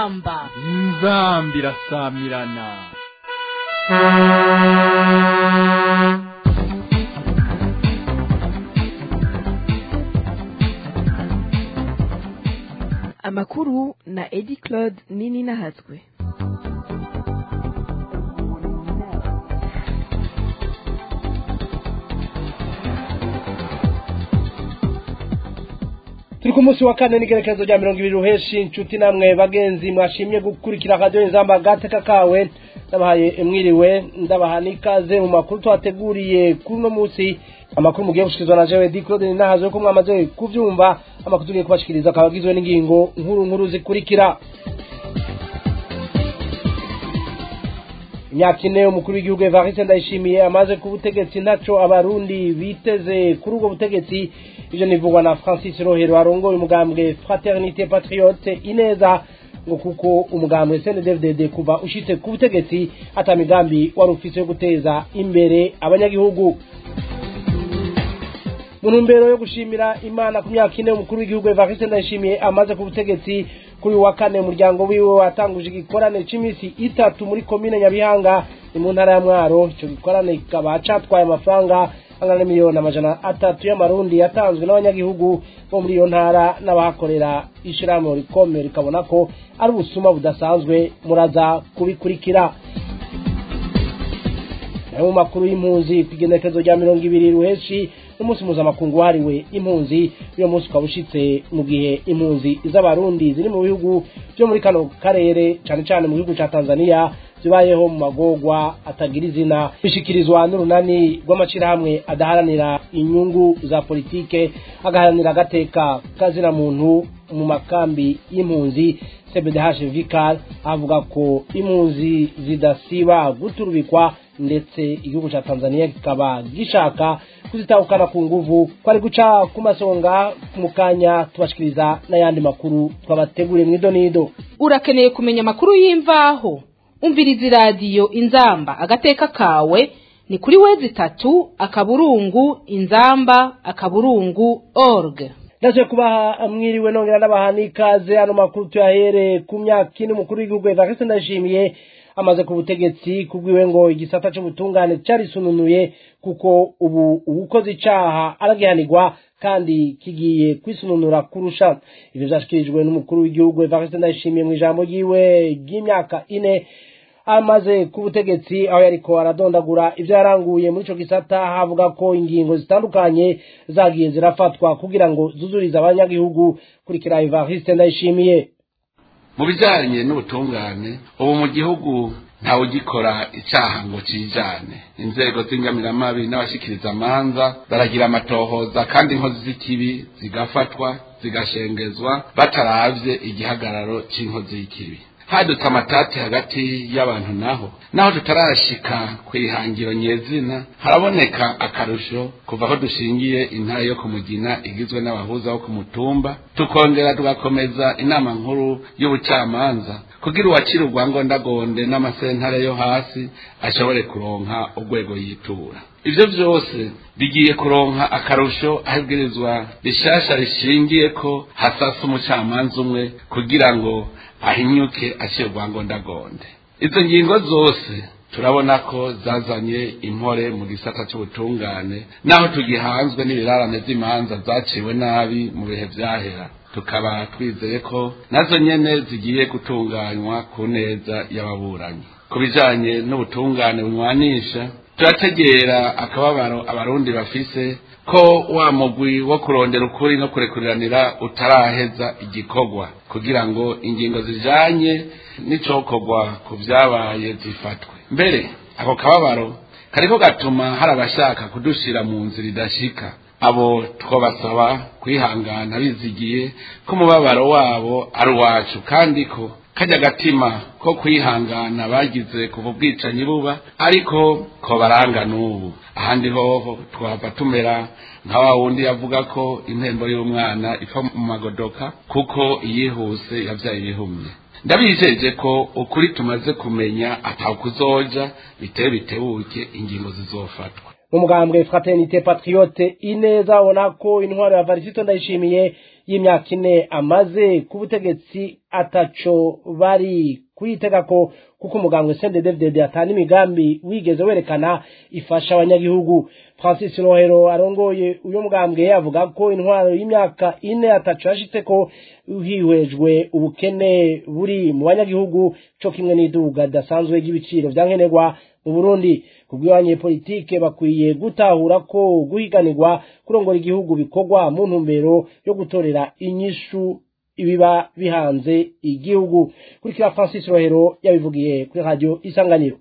inzamba inzamba irasamirana amakuru na edi claude nini nahatswe turi ku munsi wa kane n'igerekezo rya mirongo ibiri ruheshi inshuti namwe bagenzi mwashimye gukurikira radiyo inzamba gateka kawe ndabahaye mwiriwe ndabaha n'ikaze mu makuru twateguriye kuri uno munsi amakuru mugiye gushikirizwa na jewe di claude ninahazo yuko mwamaze kuvyumva amakuru tugiye kubashikiriza akaba agizwe n'ingingo nkuru nkuru zikurikira imyaka ine umukuru w'igihugu evariste ndayishimiye amaze ku butegetsi ntaco abarundi biteze kuri ubwo butegetsi ivyo nivugwa na francis rohero arongoye umugambwe fraternité patriote ineza ngo kuko umugambwe cndfdd kuva ushitse ku butegetsi ata migambi wari ufise yo guteza imbere abanyagihugu mu ntumbero yo gushimira imana ku myaka ine umukuru w'igihugu evariste ndayishimiye amaze ku butegetsi kuri uyu wa kane umuryango wiwe watanguje igikorane c'imisi itatu muri komine nyabihanga ni mu ntara ya mwaro ico gikorane kikaba catwaye amafaranga angana n'imiliyoni amajana atatu y'amarundi yatanzwe n'abanyagihugu bo muri iyo ntara n'abahakorera ishirahamwe rikomeye rikabona ko ari ubusuma budasanzwe muraza kubikurikira nayo mu makuru y'impunzi ku igenekezo rya mirongo ibiri ruheshi n'umunsi mpuzamakungu wahariwe impunzi uyo munsi ukaba ushitse mu gihe impunzi z'abarundi ziri mu bihugu vyo muri kano karere cane cane mu gihugu ca tanzania zibayeho mu magorwa atagira izina bishikirizwa n'urunani rw'amashirahamwe adaharanira inyungu za politike agaharanira agateka kazina muntu mu makambi y'impunzi cbdh vicar avuga ko impunzi zidasiba guturubikwa ndetse igihugu ca tanzania kikaba gishaka kuzitahukana ku nguvu kwari guca ku masonga mu kanya tubashikiriza n'ayandi makuru twabateguriye mw'idonido urakeneye kumenya amakuru y'imvaho umviriza iradiyo inzamba agateka kawe ni kuri wezi itatu akaburungu inzamba akaburungu org ndaje kubaha mwiriwe nongera ndabaha n'ikaze ano makuru tuyahere ku myaka ine umukuru w'igihugu evariste ndashimiye amaze ku butegetsi kubwiwe ngo igisata c'ubutungane carisununuye kuko ubu uwukoze icaha aragihanirwa kandi kigiye kwisununura kurusha ivyo vyashikirijwe n'umukuru w'igihugu evariste ndayishimiye mu ijambo ryiwe ry'imyaka ine amaze ku butegetsi aho yariko aradondagura ivyo yaranguye muri ico gisata havuga ko ingingo zitandukanye zagiye zirafatwa kugira ngo zuzurize abanyagihugu kurikira evariste ndayishimiye mu bijyanye n'ubutungane ubu mu gihugu ntawe ugikora icyaha ngo kijane inzego z'ingamiramabi n'abashikiriza amanza baragira amatohoza kandi inkozi z'ikibi zigafatwa zigashengezwa bataravye igihagararo c'inkozi y'ikibi hadutse amatati hagati y'abantu naho naho tutarashika ku ihangiro nyezina haraboneka akarusho kuva aho dushingiye intara yo kumugina igizwe n'abahuza bo ku mutumba tukongera tugakomeza inama nkuru y'ubucamanza kugira uwacira urwangondagonde n'amasentare yo hasi ashobore kuronka urwego yitura ivyo vyose bigiye kuronka akarusho aho ibwirizwa rishasha rishingiye ko hasasa umucamanza umwe kugira ngo ahinyuke acira urwangondagonde izo ngingo zose turabona ko zazanye impore mu gisata c'ubutungane naho tugihanzwe n'ibirarane vy'imanza zaciwe nabi mu bihe vyahera tukaba twizeye ko nazo nyene zigiye gutunganywa ku neza y'ababuranyi ku bijanye n'ubutungane bunywanisha turategera akababaro abarundi bafise ko wa mugwi wo kurondera ukuri no kurekuriranira utaraheza igikorwa kugira ngo ingingo zijanye n'icokorwa ku vyabaye zifatwe mbere ako kababaro kariko gatuma hari abashaka kudushira mu nzira idashika abo twabasaba kwihangana bizigiye ko umubabaro wabo ari uwacu kandi ko kajya gatima ko kwihangana bagize kuva ubwicanyi buba ariko ko baranga n'ubu ahandi hoho twava tumera nka wa wundi yavuga ko impembo y'umwana ipfa mu magodoka kuko iyihuse yabyaye ibihumye ndabijeje ko ukuri tumaze kumenya atakuzoja biteye bitebuke ingingo zizofatwa mu mugambwe fraternité patriote ineza abona ko intwaro ya varisito ndayishimiye y'imyaka ine amaze ku butegetsi ataco bari kuyitega ko kuko umugambwe CNDD-FDD atana imigambi wigeze werekana ifasha abanyagihugu Francis Rohero arongoye uyo mugambwe avuga ko intwaro y'imyaka ine ataco yashitse ko hihwejwe ubukene buri mu banyagihugu co kimwe n'iduga ridasanzwe ry'ibiciro vya nkenerwa mu Burundi kubw'ibanye politike bakwiye gutahura ko guhiganirwa kurongora igihugu bikorwa mu ntumbero yo gutorera inyishu ibiba bihanze igihugu kurikira Francis Rohero yabivugiye kuri radio Isanganiro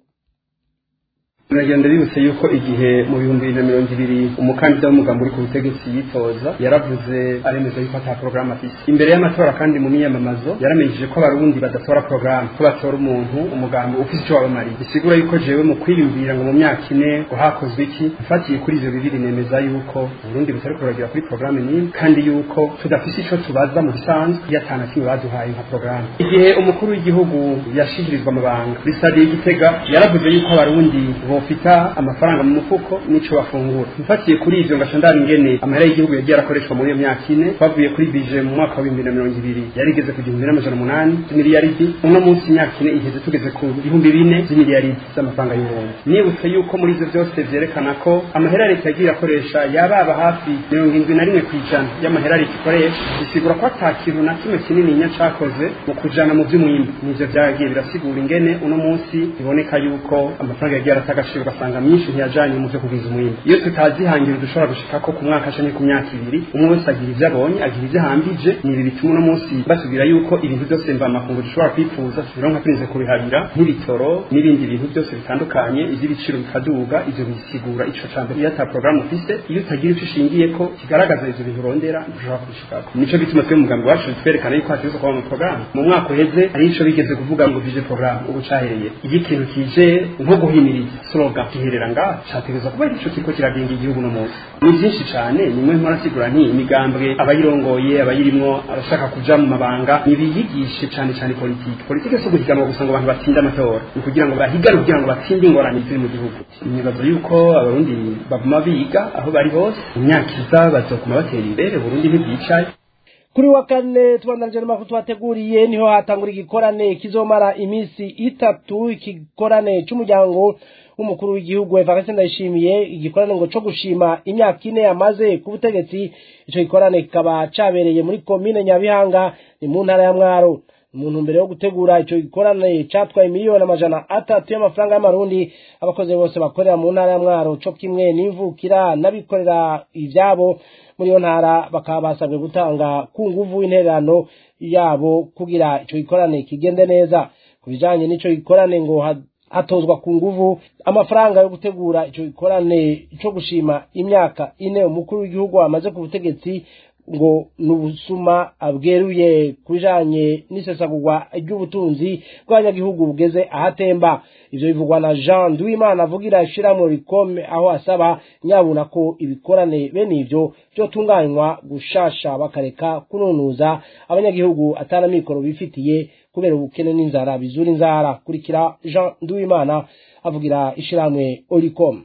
biragenda bibutse yuko igihe mu bihumbi bibiri na mirongo ibiri umukandida w'umugambi uri ku butegetsi yitoza yaravuze aremeza yuko ata porogaramu afise imbere y'amatora kandi mu miyamamazo yaramenyesheje ko abarundi badatora porogaramu ko batora umuntu umugambi ufise ico wabamariye bisigura yuko jewe mu kwiyumvira ngo mu myaka ine ngo hakozwe iki mfatiye kuri ivyo bibiri nemeza yuko uburundi butari kuragira kuri porogaramu n'imwe kandi yuko tudafise ico tubaza mu bisanzwe iyo atana kimwe baduhaye nka porogaramu igihe umukuru w'igihugu yashikirizwa amabanga kuri stade y'igitega yaravuze yuko abarundi bofita amafaranga mu mufuko n'ico bafungura mfatiye kuri ivyo ngaca ndaba ingene amahera y'igihugu yagiye arakoreshwa muri iyo myaka ine twavuye kuri bije mu mwaka wa bibiri na mirongo ibiri yarigeze ku gihumbi n'amajana umunani z'imiliyaridi uno munsi imyaka ine iheze tugeze ku bihumbi bine z'imiliyaridi z'amafaranga y'uburundi nibutse yuko muri ivyo vyose vyerekana ko amahera leta yagiye irakoresha yababa hafi mirongo indwi na rimwe kw'ijana y'amahera leta ikoresha bisigura ko ata kintu na kimwe kinini nya cakoze mu kujana mu vy'umwimbu nivyo vyagiye birasigura ingene uno munsi biboneka yuko amafaranga yagiye arata agaciro ugasanga myinshi ntiyajanye mu vyo kugwiza umwimbu iyo tutazihangira dushobora gushika ko ku mwaka canke ku myaka ibiri umwe wese agira ivyo abonye agira ivyo ahambije ni ibi bituma uno munsi basubira yuko ibintu byose mvamakungu dushobora kwifuza tubironka turinze kubihabira nk'ibitoro n'ibindi bintu byose bitandukanye ivy'ibiciro bikaduga ivyo bisigura ico ca mbere iyo ata porogaramu ufise iyo utagira ico ushingiyeko kigaragaza ivyo bintu urondera ntushobora kubishikako nico bituma twe umugambi wacu twerekana yuko hategerezwa kuba mu porogaramu mu mwaka uheze hari ico bigeze kuvuga ngo vije porogaramu ubu cahereye iyo ikintu kije nko guhimiriza slogan giherera ngaha categerezwa kuba ico kiriko kiragenga igihugu no munsi ni byinshi cane nimwe mpora nti imigambwe abayirongoye abayirimwo abashaka kuja mu mabanga nibiyigishe cane cane politike politike si uguhiganwa gusa ngo abantu batsinde amatora ni kugira ngo bahigane kugira ngo batsinde ingorane ziri mu gihugu nibaza yuko abarundi baguma biga aho bari hose imyaka iza bazokuma batera imbere burundi ntibwicaye kuri wa kane tubandanije n'amakuru tubateguriye niho hatangura igikorane kizomara iminsi itatu igikorane c'umuryango w'umukuru w'igihugu Evariste Ndayishimiye igikorane ngo co gushima imyaka ine yamaze ku butegetsi ico gikorane kikaba cabereye muri komine Nyabihanga ni mu ntara ya Mwaro umuntu mbere yo gutegura ico gikorane catwaye miliyoni amajana atatu y'amafaranga y'amarundi abakozi bose bakorera mu ntara ya Mwaro co kimwe n'imvukira n'abikorera ivyabo muri iyo ntara bakaba basabwe gutanga ku nguvu intererano yabo kugira ico gikorane kigende neza ku bijanye n'ico gikorane ngo hatozwa ku nguvu amafaranga yo gutegura ico gikorane co gushima imyaka ine umukuru w'igihugu amaze ku butegetsi ngo nubusuma abweruye kubijanye n'isesagurwa ry'ubutunzi bw'abanyagihugu bugeze ahatemba ivyo bivugwa na Jean Duimana avugira ishirahamwe rikome aho asaba nyabuna ko ibikorane bene ivyo vyotunganywa gushasha bakareka kununuza abanyagihugu atana mikoro bifitiye kubera ubukene n'inzara bizura inzara kurikira Jean Duimana avugira ishirahamwe Oricom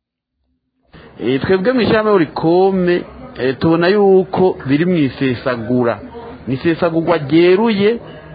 twebwe mu ishirahamwe Oricom tubona yuko biri mu isesagura ni isesagurwa ryeruye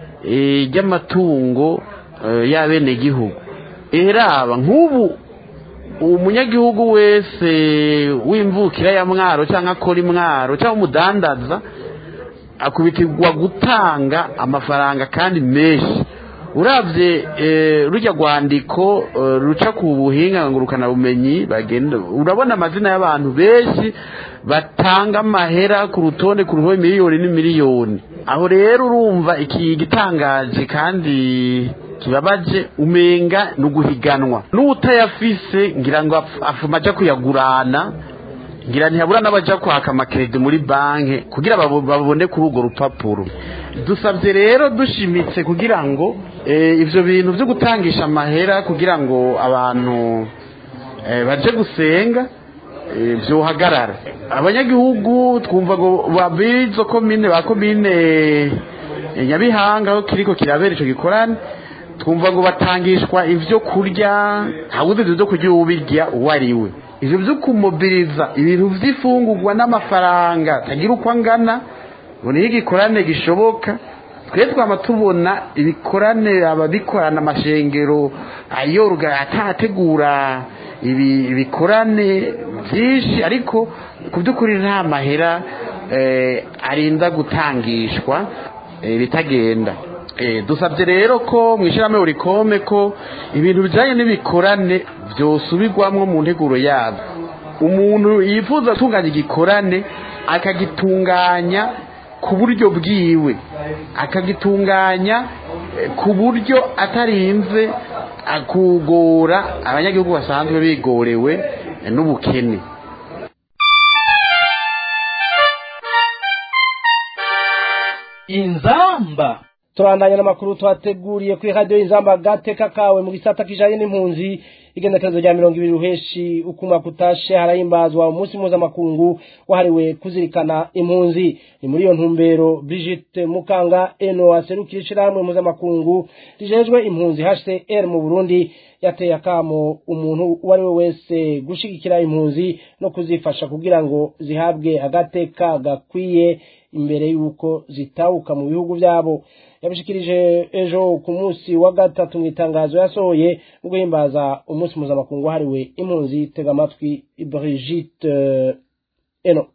ry'amatungo y'abenegihugu raba nk'ubu umunyagihugu wese w'imvukira ya mwaro cyangwa akora imwaro cyangwa umudandaza akubitirwa gutanga amafaranga kandi menshi urabye rujya rwandiko ruca ku buhinga ngurukanabumenyi bagenda urabona amazina y'abantu benshi batanga amahera ku rutonde ku ruhome miliyoni n'imiliyoni aho rero urumva iki gitangaje kandi kibabaje umenga ni uguhiganwa n'utayafise ngira ngo afuma ajya kuyagurana ngira ntihabura n'abajya kwaka amakerede muri banki kugira babone kuri urwo rupapuro dusabye rero dushimitse kugira ngo ibyo bintu byo gutangisha amahera kugira ngo abantu baje gusenga byohagarara abanyagihugu twumva ngo babizo komine ba komine nyabihanga aho kiriko kirabera icyo gikorane twumva ngo batangishwa ibyo kurya ntabwo uzi ibyo kurya uwo ubirya uwo ari we ibyo byo kumobiriza ibintu by'ifungurwa n'amafaranga atagira uko angana ngo niyo igikorane gishoboka twe twaba tubona ibikorane ababikorana amashengero ayorga atategura ibikorane byinshi ariko ku by'ukuri nta mahera arinda gutangishwa bitagenda dusabye rero ko mu ishyirahamwe urikome ko ibintu bijyanye n'ibikorane byosubirwamo mu nteguro yabo umuntu yifuza gutunganya igikorane akagitunganya ku buryo bwiwe akagitunganya ku buryo atarinze kugora abanyagihugu basanzwe bigorewe n'ubukene inzamba turandanya n'amakuru twateguriye kuri radiyo inzamba gateka kawe mu gisata kijanye n'impunzi igendekerezo rya mirongo ibiri ruheshi uko umwaka utashe harahimbazwa umunsi mpuzamakungu wahariwe kuzirikana impunzi ni muri iyo ntumbero Brigitte Mukanga eno aserukira ishirahamwe mpuzamakungu rijejwe impunzi HCR mu Burundi yateye akamo umuntu uwo ari we wese gushigikira impunzi no kuzifasha kugira ngo zihabwe agateka gakwiye imbere y'uko zitawuka mu bihugu byabo yabishikirije ejo ku munsi wa gatatu mu itangazo yasohoye mu guhimbaza umunsi mpuzamakungu wahariwe impunzi tega amatwi Brigitte eno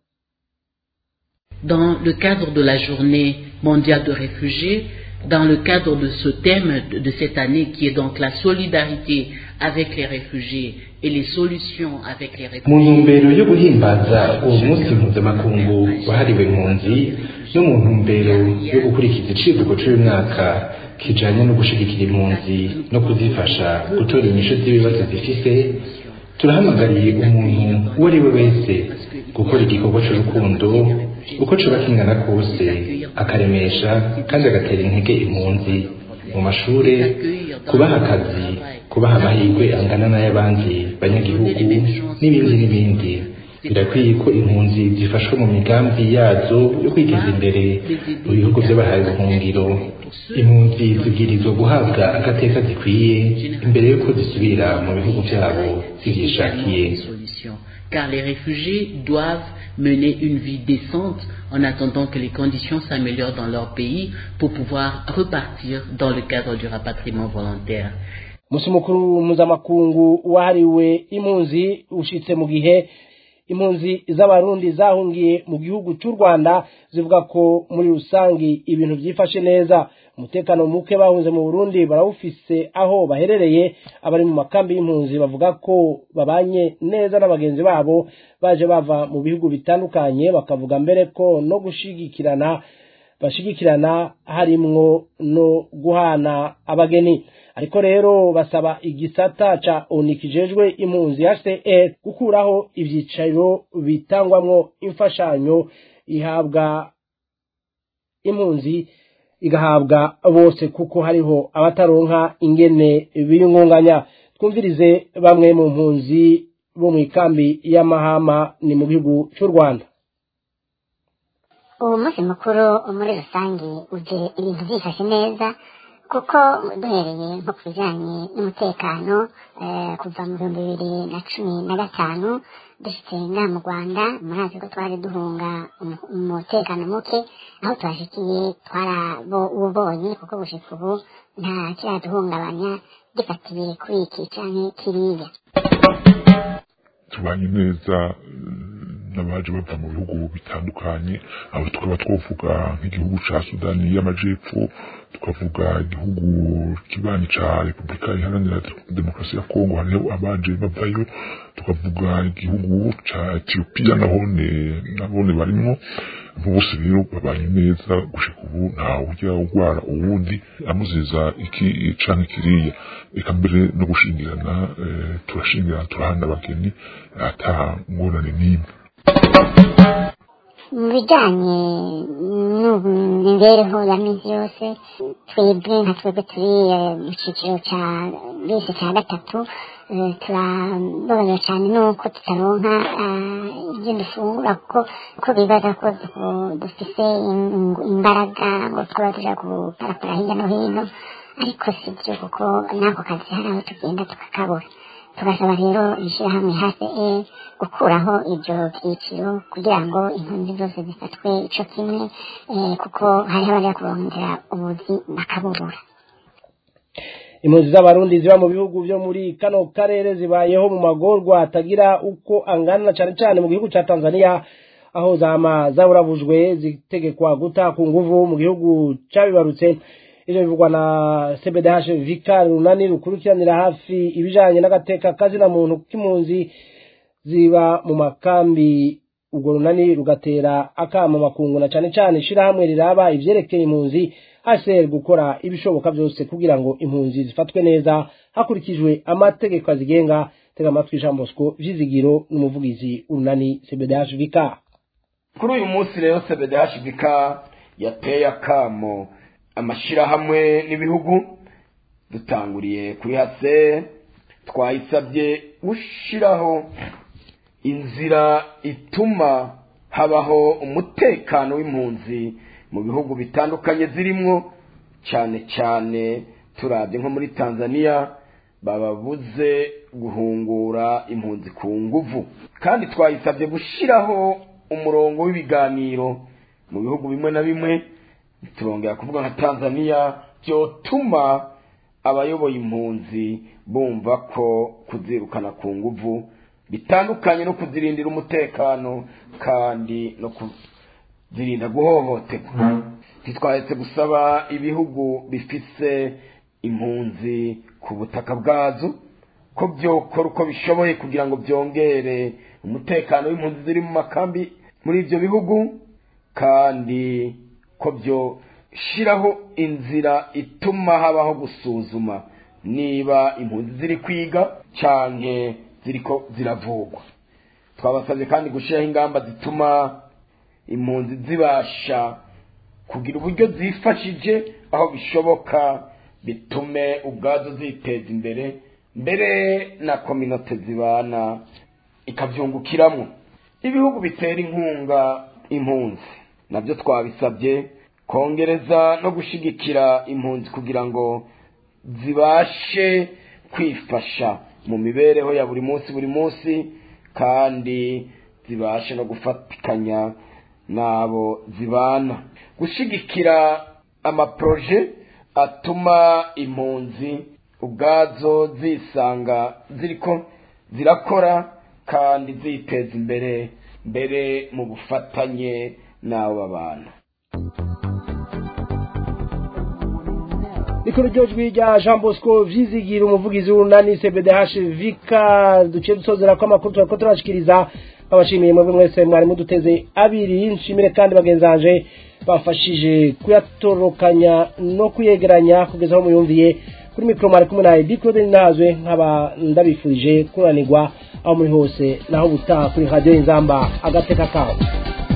Dans le cadre de la journée mondiale de réfugiés, dans le cadre de ce thème de, de cette année qui est donc la solidarité avec les réfugiés et les solutions avec les réfugiés. mu ntumbero yo guhimbaza uwo munsi mpuzamakungu wahariwe impunzi no mu ntumbero yo gukurikiza icivugo cy'uyu mwaka kijanye no gushigikira impunzi no kuzifasha gutora inyishu z'ibibazo zifise turahamagariye umuntu uwo ari we wese gukora igikorwa cy'urukundo uko coba kingana kose akaremesha kandi agatera intege impunzi mu mashure kubaha akazi kubaha amahirwe angana n'ay'abandi banyagihugu n'ibindi n'ibindi birakwiye ko impunzi zifashwa mu migambi yazo yo kwiteza imbere mu bihugu by'abahaye ubuhungiro impunzi zibwirizwa guhabwa agateka zikwiye imbere y'uko zisubira mu bihugu byabo zibyishakiye car les réfugiés doivent mener une vie décente en attendant que les conditions s'améliorent dans leur pays pour pouvoir repartir dans le cadre du rapatriement volontaire. umunsi mukuru mpuzamakungu wahariwe impunzi ushitse mu gihe impunzi z'abarundi zahungiye mu gihugu cy'u rwanda zivuga ko muri rusangi ibintu byifashe neza umutekano muke bahunze mu burundi barawufise aho baherereye abari mu makambi y'impunzi bavuga ko babanye neza na bagenzi babo baje bava mu bihugu bitandukanye bakavuga mbere ko no gushigikirana bashigikirana harimwo no guhana abageni ariko rero basaba igisata ca oni kijejwe impunzi HCR gukuraho ivyicaro bitangwamwo imfashanyo ihabwa impunzi igahabwa bose kuko hariho abataronka ingene biyungunganya twumvirize bamwe mu mpunzi bo mu ikambi y'amahama ni mu gihugu cy'u Rwanda uwo munsi mukuru muri rusange uje ibintu byifashe neza kuko duhereye nko ku bijyanye n'umutekano kuva mu bihumbi bibiri na cumi na gatanu dufite ngaha mu rwanda murazi ko twari duhunga umutekano muke aho tuhashikiye twarabubonye kuko gushika ubu nta kiraduhungabanya gifatiye kuri iki cyangwa kiriya tubanye neza n'abaje bava mu bihugu bitandukanye aho tukaba twavuga nk'igihugu ca sudani y'amajepfo tukavuga igihugu kibanyi ca repubulika iharanira demokarasi ya kongo hariho abaje bavayo tukavuga igihugu ca etiyopiya nahone nabone barimwo bose rero babanye neza gushika ubu ntawe ujya urwara uwundi amuziza iki canke kiriya eka mbere no gushingirana turashingirana turahana abageni ata ngorane n'imwe mu bijyanye n'imibereho ya minsi yose twebwe nka twebwe turi mu cyiciro cya bisi cya gatatu turababaza cyane nuko tutaronka ibyo dufungura kuko uko bibaza ko dufise imbaraga ngo twaba tujya guparapara hirya no hino ariko si byo kuko n'ako kazi hari aho tugenda tukakabura tugasaba rero ishyirahamwe hce gukuraho ibyo byiciro kugira ngo impunzi zose zifatwe ico kimwe eh, kuko hariho abajya kurondera ubuzi bakabubura impunzi z'abarundi ziba mu bihugu byo muri kano karere zibayeho mu magorwa atagira uko angana cyane cyane mu gihugu cya tanzania aho zama zaburabujwe zitegekwa guta ku nguvu mu gihugu cyabibarutse ivyo bivugwa na cbdh vika runani rukurikiranira hafi ibijanye n'agateka kazina muntu k'impunzi ziba mu makambi urwo runani rugatera akamo makungu na cane cane ishirahamwe riraba ivyerekeye impunzi hcr gukora ibishoboka byose kugira ngo impunzi zifatwe neza hakurikijwe amategeko azigenga tega amatwi jean bosco vyizigiro n'umuvugizi urunani cbdh vika kuri uyu munsi rero cbdhbk yateye akamo amashirahamwe n'ibihugu dutanguriye kuri hase twayisabye gushiraho inzira ituma habaho umutekano w'impunzi mu bihugu bitandukanye zirimwo cyane cyane turabye nko muri tanzania bababuze guhungura impunzi ku nguvu kandi twayisabye gushiraho umurongo w'ibiganiro mu bihugu bimwe na bimwe turongera kuvuga nka tanzania byotuma abayoboye impunzi bumva ko kuzirukana ku nguvu bitandukanye no kuzirindira umutekano kandi no kuzirinda guhohoterwa ntitwahetse gusaba ibihugu bifise impunzi ku butaka bwazo ko byokora uko bishoboye kugira ngo byongere umutekano w'impunzi ziri mu makambi muri ibyo bihugu kandi ko byoshiraho inzira ituma habaho gusuzuma niba impunzi ziri kwiga canke ziriko ziravugwa twabasabye kandi gushyiraho ingamba zituma impunzi zibasha kugira uburyo zifashije aho bishoboka bitume ubwazo ziteza imbere mbere na kominote zibana ikabyungukiramo ibihugu bitera inkunga impunzi nabyo twabisabye kongereza no gushigikira impunzi kugira ngo zibashe kwifasha mu mibereho ya buri munsi buri munsi kandi zibashe no gufatikanya n'abo zibana gushigikira amaproje atuma impunzi ubwazo zisanga ziriko zirakora kandi ziteza imbere mbere mu bufatanye n'abo babana rikuru ryojwi rya jean bosco vyizigira umuvugizi w'urunani cbdh vika duciye dusozera ko amakuru turako turashikiriza abashimiye mwebwe mwese mwari muduteze abiri nshimire kandi bagenzanje bafashije kuyatorokanya no kuyegeranya kugeza aho muyumviye kuri mikoro mwari kumwe nawe bicode ninahazwe nkaba ndabifurije kuranirwa aho muri hose naho ubutaha kuri radiyo inzamba agateka kawe